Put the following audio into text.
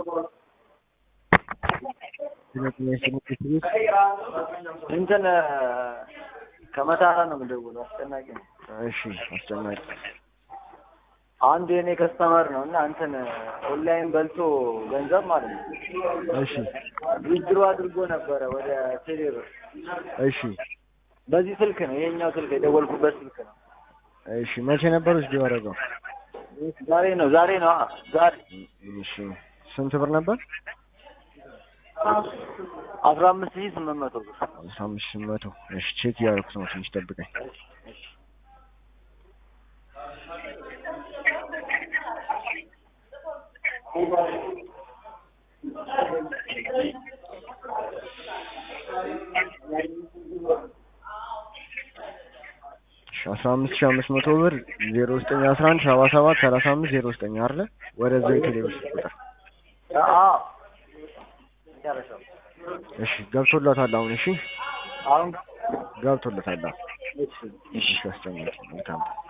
እንትን ከመታራ ነው የምደውለው። አስጨናቂ ነው። እሺ አስጨናቂ አንዱ የኔ ከስተመር ነው እና እንትን ኦንላይን በልቶ ገንዘብ ማለት ነው እሺ ዊዝድሮ አድርጎ ነበረ ወደ ቴሌብር። እሺ በዚህ ስልክ ነው ይሄኛው ስልክ የደወልኩበት ስልክ ነው። እሺ መቼ ነበር ውስጥ ያደረገው? ዛሬ ነው ዛሬ ነው አ- ዛሬ እሺ ስንት ብር ነበር? አስራ አምስት ሺህ ስምንት መቶ ብር አስራ አምስት ሺህ መቶ እሺ ቼክ እያደረኩት ነው። ትንሽ ጠብቀኝ። እሺ አስራ አምስት ሺህ አምስት መቶ ብር ዜሮ ዘጠኝ አስራ አንድ ሰባ ሰባት ሰላሳ አምስት ዜሮ ዘጠኝ አይደለ? ወደዛ የቴሌብር ቁጥር አዎ መጨረሻው እሺ ገብቶለታል። አሁን እሺ አሁን ገብቶለታል። አሁን እሺ እሺ አስጨናቂ መልካም